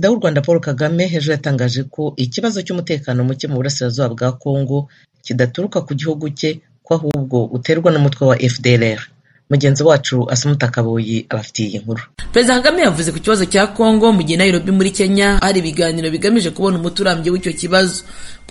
Perezida w'u Rwanda Paul Kagame ejo yatangaje ko ikibazo cy'umutekano muke mu burasirazuba bwa Congo kidaturuka ku gihugu cye ko ahubwo uterwa n'umutwe wa FDLR mugenzi wacu Assumpta Kaboyi abafitiye iyi nkuru Perezida Kagame yavuze ku kibazo cya Congo mu gihe Nairobi muri Kenya hari ibiganiro bigamije kubona umuti urambye w'icyo kibazo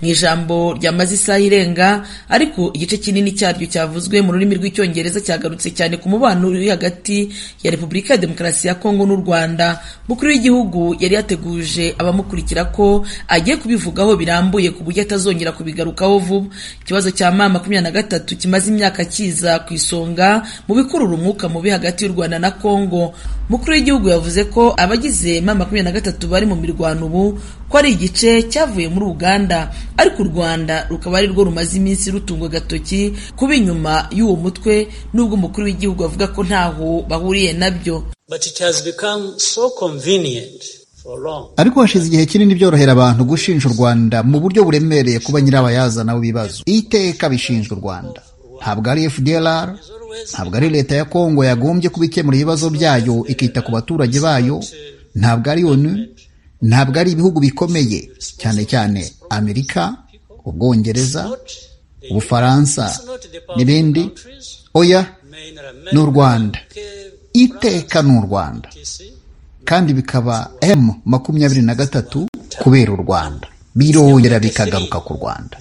mu ijambo ryamaze isaha irenga ariko igice kinini cyaryo cyavuzwe mu rurimi rw'icyongereza cyagarutse cyane ku mubano uri hagati ya repubulika ya demokarasi ya kongo n'u rwanda mukuru w'igihugu yari yateguje abamukurikira ko agiye kubivugaho birambuye ku buryo atazongera kubigarukaho vuba ikibazo cya mama makumyabiri na gatatu kimaze imyaka kiza ku isonga mu bikurura umwuka mubi hagati y'u rwanda na kongo mukuru w'igihugu yavuze ko abagize mama makumyabiri na gatatu bari mu mirwano ubu ko ari igice cyavuye muri uganda ariko u rwanda rukaba ari rwo rumaze iminsi rutungwa agatoki kuba inyuma y'uwo mutwe n'ubwo umukuru w'igihugu avuga ko ntaho bahuriye nabyo ariko hashize igihe kinini byorohera abantu gushinja u rwanda mu buryo buremereye kuba nyirabayazana w'ibibazo iteka bishinjwa u rwanda ntabwo ari fdlr ntabwo ari leta ya kongo yagombye kuba ikemura ibibazo byayo ikita ku baturage bayo ntabwo ari onu ntabwo ari ibihugu bikomeye cyane cyane amerika ubwongereza ubufaransa n'ibindi oya ni u rwanda iteka ni u rwanda kandi bikaba m makumyabiri na gatatu kubera u rwanda birongera bikagaruka ku rwanda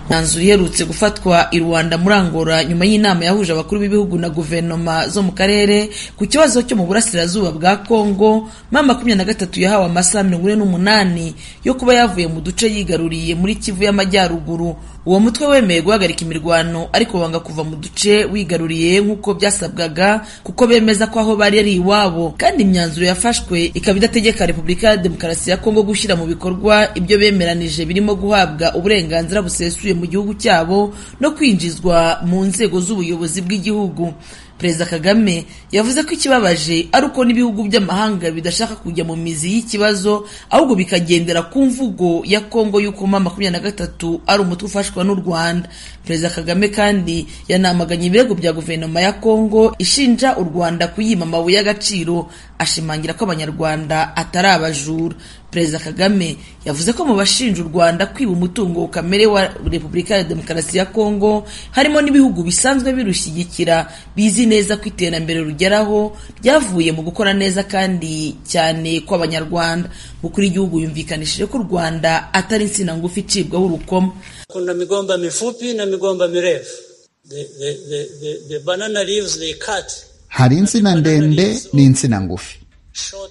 mwanzuro iherutse gufatwa i rwanda muri angola nyuma y'inama yahuje abakuru b'ibihugu na guverinoma zo mu karere ku kibazo cyo mu burasirazuba bwa congo mama makumyabiri na gatatu yahawe amasaha mirongo ine n'umunani yo kuba yavuye mu duce yigaruriye muri kivu y'amajyaruguru uwo mutwe wemeye guhagarika imirwano ariko wanga kuva mu duce wigaruriye nk'uko byasabwaga kuko bemeza ko aho bari ari iwabo kandi imyanzuro yafashwe ikaba idategeka repubulika ya demokarasi ya kongo gushyira mu bikorwa ibyo bemeranije birimo guhabwa uburenganzira busesuye mu gihugu cyabo no kwinjizwa mu nzego z'ubuyobozi bw'igihugu perezida kagame yavuze ko ikibabaje ari uko n'ibihugu by'amahanga bidashaka kujya mu mizi y'ikibazo ahubwo bikagendera ku mvugo ya kongo y'uko mama makumyabiri na gatatu ari umutwe ufashwa n'u rwanda perezida kagame kandi yanamaganye ibirego bya guverinoma ya kongo ishinja u rwanda kuyima amabuye y'agaciro ashimangira ko abanyarwanda atari abajura perezida kagame yavuze ko mu bashinja u rwanda kwiba umutungo kamere wa repubulika ya demokarasi ya kongo harimo n'ibihugu bisanzwe birushyigikira bizi neza ko iterambere rugeraho ryavuye mu gukora neza kandi cyane kw'abanyarwanda mukuru w'igihugu yumvikanishije ko u rwanda atari insina ngufi icibwaho urukoma kuna migomba mifupi na migomba mirefu the, the, the, the, the banana leaves they cut hari insina ndende n'insina ngufi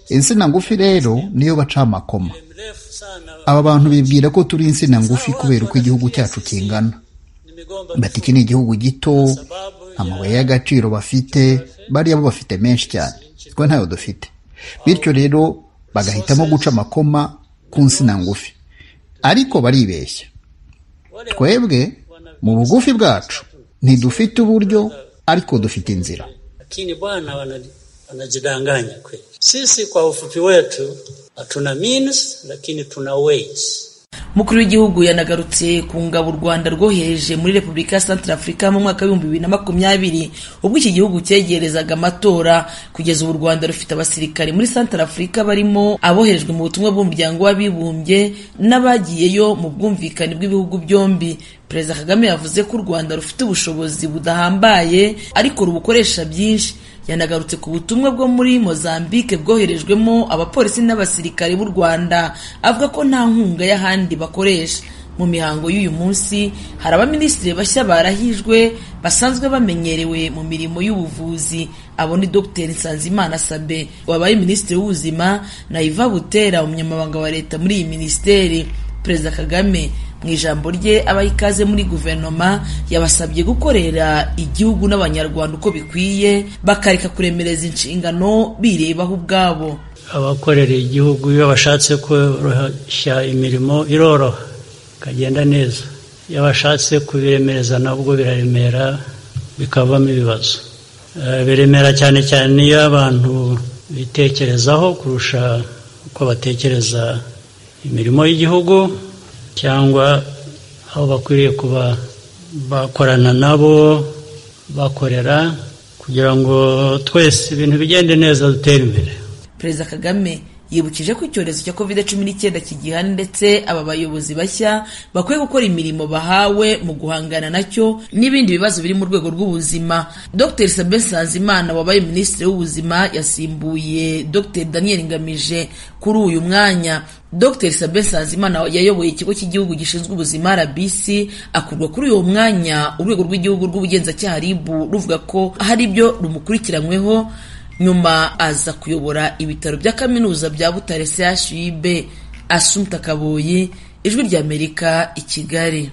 insina ngufi rero niyo baca amakoma aba bantu bibwira ko turi insina ngufi kubera uko igihugu cyacu kingana bati iki ni igihugu gito amabuye y'agaciro bafite bariya bo bafite menshi cyane twe ntayo dufite bityo rero bagahitamo guca amakoma ku nsina ngufi ariko baribeshya twebwe mu bugufi bwacu ntidufite uburyo ariko dufite inzira lakini bwana wanajidanganya kweli. Sisi kwa ufupi wetu hatuna means, lakini tuna ways. Mukuru w'igihugu yanagarutse ku ngabo u Rwanda rwohereje muri Repubulika ya Central Africa mu mwaka w'ibihumbi bibiri na makumyabiri ubwo iki gihugu cyegerezaga amatora kugeza ubu u Rwanda rufite abasirikare muri Central Africa barimo aboherejwe mu butumwa bw'umuryango w'abibumbye n'abagiyeyo mu bwumvikane bw'ibihugu byombi Perezida Kagame yavuze ko u Rwanda rufite ubushobozi budahambaye ariko rubukoresha byinshi yanagarutse ku butumwa bwo muri Mozambique bwoherejwemo abapolisi n'abasirikare b'u Rwanda avuga ko nta nkunga y'ahandi bakoresha mu mihango y'uyu munsi hari abaminisitiri bashya barahijwe basanzwe bamenyerewe mu mirimo y'ubuvuzi abo ni Dr Nsanzimana Sabe wabaye minisitiri w'ubuzima na Iva Butera umunyamabanga wa leta muri iyi minisiteri Perezida Kagame mu ijambo rye abaha ikaze muri guverinoma yabasabye gukorera igihugu n'abanyarwanda uko bikwiye bakareka kuremereza inshingano birebaho ubwabo abakorera igihugu iyo bashatse koroshya imirimo iroroha ikagenda neza iyo bashatse kubiremereza nabwo biraremera bikavamo ibibazo biremera cyane cyane iyo abantu bitekerezaho kurusha uko batekereza imirimo y'igihugu cyangwa aho bakwiriye kuba bakorana nabo bakorera kugira ngo twese ibintu bigende neza dutere imbere perezida kagame yibukije ko icyorezo cya covid cumi n'icyenda kigihana ndetse aba bayobozi bashya bakwiye gukora imirimo bahawe mu guhangana nacyo n'ibindi bibazo biri mu rwego rw'ubuzima dr sabin sanzimana wabaye minisitiri w'ubuzima yasimbuye dr daniel ngamije kuri uyu mwanya dr sabin sanzimana yayoboye ikigo cy'igihugu gishinzwe ubuzima rbc akurwa kuri uwo mwanya urwego rw'igihugu rw'ubugenzacyaha rib ruvuga ko hari ibyo rumukurikiranyweho nyuma aza kuyobora ibitaro bya kaminuza bya butare chub asumta kaboyi ijwi ry'amerika i kigali